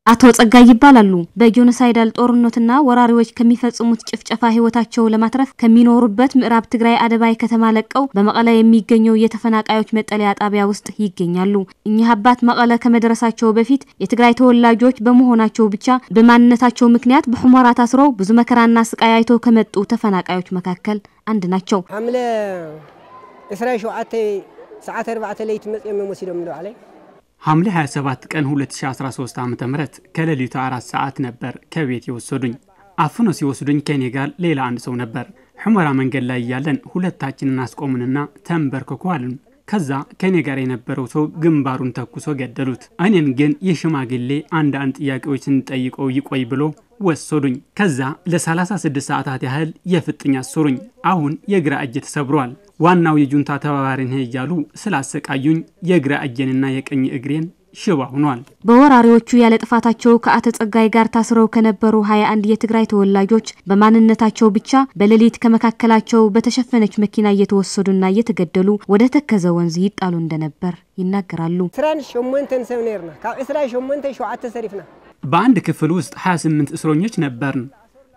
አቶ ጸጋይ ይባላሉ። በጄኖሳይዳል ጦርነትና ወራሪዎች ከሚፈጽሙት ጭፍጨፋ ህይወታቸው ለማትረፍ ከሚኖሩበት ምዕራብ ትግራይ አደባይ ከተማ ለቀው በመቀለ የሚገኘው የተፈናቃዮች መጠለያ ጣቢያ ውስጥ ይገኛሉ። እኚህ አባት መቀለ ከመድረሳቸው በፊት የትግራይ ተወላጆች በመሆናቸው ብቻ በማንነታቸው ምክንያት በሑመራ ታስረው ብዙ መከራና ስቃይ አይተው ከመጡ ተፈናቃዮች መካከል አንድ ናቸው። ሓምለ 27 ሰዓት 4 ለይቲ መፅኦም ወሲዶም ዶ ዓለይ ሐምሌ 27 ቀን 2013 ዓ ም ከሌሊቱ አራት ሰዓት ነበር ከቤት የወሰዱኝ። አፍኖ ሲወስዱኝ ከኔ ጋር ሌላ አንድ ሰው ነበር። ሑመራ መንገድ ላይ እያለን ሁለታችንን አስቆሙንና ተንበርክኮ አሉን። ከዛ ከኔ ጋር የነበረው ሰው ግንባሩን ተኩሶ ገደሉት። እኔን ግን የሽማግሌ አንድ አንድ ጥያቄዎች ስንጠይቀው ይቆይ ብሎ ወሰዱኝ። ከዛ ለ36 ሰዓታት ያህል የፍጥኝ አሰሩኝ። አሁን የግራ እጅ ተሰብሯል። ዋናው የጁንታ ተባባሪ ነህ እያሉ ስላሰቃዩኝ የግራ እጄንና የቀኝ እግሬን ሽባ ሆኗል። በወራሪዎቹ ያለ ጥፋታቸው ከአቶ ጸጋይ ጋር ታስረው ከነበሩ 21 የትግራይ ተወላጆች በማንነታቸው ብቻ በሌሊት ከመካከላቸው በተሸፈነች መኪና እየተወሰዱና እየተገደሉ ወደ ተከዘ ወንዝ ይጣሉ እንደነበር ይናገራሉ። 28 ሰብ ነርና ካብ 28 ሸውዓተ ሰሪፍና በአንድ ክፍል ውስጥ 28 እስረኞች ነበርን።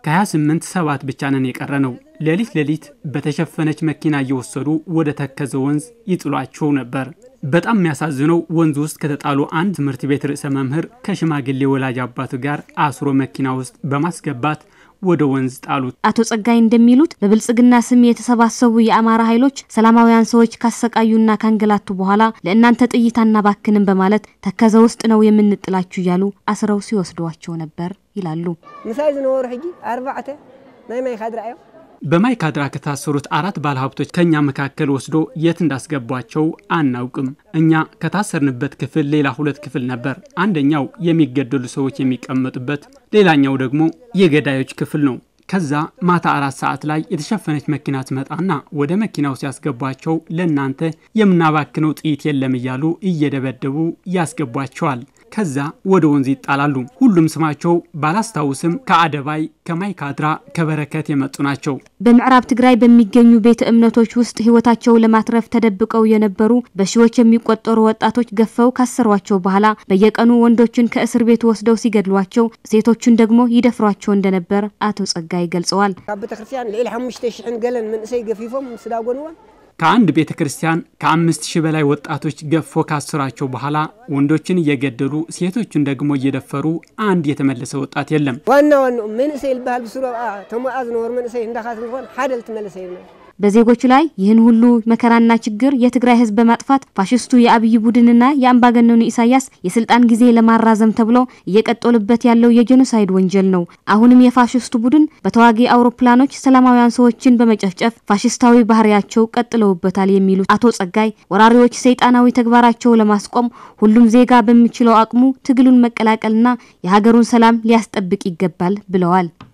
ከ28 ሰባት ብቻ ነን የቀረ ነው። ሌሊት ሌሊት በተሸፈነች መኪና እየወሰዱ ወደ ተከዘ ወንዝ ይጥሏቸው ነበር። በጣም የሚያሳዝነው ወንዝ ውስጥ ከተጣሉ አንድ ትምህርት ቤት ርዕሰ መምህር ከሽማግሌ ወላጅ አባቱ ጋር አስሮ መኪና ውስጥ በማስገባት ወደ ወንዝ ጣሉት። አቶ ጸጋይ እንደሚሉት በብልጽግና ስም የተሰባሰቡ የአማራ ኃይሎች ሰላማውያን ሰዎች ካሰቃዩና ካንገላቱ በኋላ ለእናንተ ጥይት አናባክንም በማለት ተከዘ ውስጥ ነው የምንጥላችሁ እያሉ አስረው ሲወስዷቸው ነበር ይላሉ። ምሳይ ዝነበሩ ሕጂ ኣርባዕተ ናይ ማይ ካድራ እዮም በማይካድራ ከታሰሩት አራት ባለሀብቶች ከኛ መካከል ወስዶ የት እንዳስገቧቸው አናውቅም። እኛ ከታሰርንበት ክፍል ሌላ ሁለት ክፍል ነበር። አንደኛው የሚገደሉ ሰዎች የሚቀመጡበት፣ ሌላኛው ደግሞ የገዳዮች ክፍል ነው። ከዛ ማታ አራት ሰዓት ላይ የተሸፈነች መኪና ትመጣና ወደ መኪናው ሲያስገቧቸው ለእናንተ የምናባክነው ጥይት የለም እያሉ እየደበደቡ ያስገቧቸዋል። ከዛ ወደ ወንዝ ይጣላሉ። ሁሉም ስማቸው ባላስታውስም ከአደባይ፣ ከማይካድራ፣ ከበረከት የመጡ ናቸው። በምዕራብ ትግራይ በሚገኙ ቤተ እምነቶች ውስጥ ህይወታቸው ለማትረፍ ተደብቀው የነበሩ በሺዎች የሚቆጠሩ ወጣቶች ገፈው ካሰሯቸው በኋላ በየቀኑ ወንዶችን ከእስር ቤት ወስደው ሲገድሏቸው፣ ሴቶቹን ደግሞ ይደፍሯቸው እንደነበር አቶ ጸጋይ ገልጸዋል። ካብ ቤተ ክርስቲያን ልዕሊ 5000 ገለን መንእሰይ ገፊፎም ስዳጎንዎን ከአንድ ቤተ ክርስቲያን ከአምስት ሺህ በላይ ወጣቶች ገፎ ካሰሯቸው በኋላ ወንዶችን እየገደሉ ሴቶቹን ደግሞ እየደፈሩ አንድ የተመለሰ ወጣት የለም። ዋና ዋና መንእሰይ ዝበሃል ብስሮ ተሞኣ ዝነበሩ መንእሰይ እንዳኻት ንኾን ሓደ ልትመለሰ የብለን በዜጎች ላይ ይህን ሁሉ መከራና ችግር የትግራይ ህዝብ በማጥፋት ፋሽስቱ የአብይ ቡድንና የአምባገነኑ ኢሳያስ የስልጣን ጊዜ ለማራዘም ተብሎ እየቀጠሉበት ያለው የጄኖሳይድ ወንጀል ነው። አሁንም የፋሽስቱ ቡድን በተዋጊ አውሮፕላኖች ሰላማውያን ሰዎችን በመጨፍጨፍ ፋሽስታዊ ባህሪያቸው ቀጥለውበታል የሚሉት አቶ ጸጋይ ወራሪዎች ሰይጣናዊ ተግባራቸው ለማስቆም ሁሉም ዜጋ በሚችለው አቅሙ ትግሉን መቀላቀልና የሀገሩን ሰላም ሊያስጠብቅ ይገባል ብለዋል።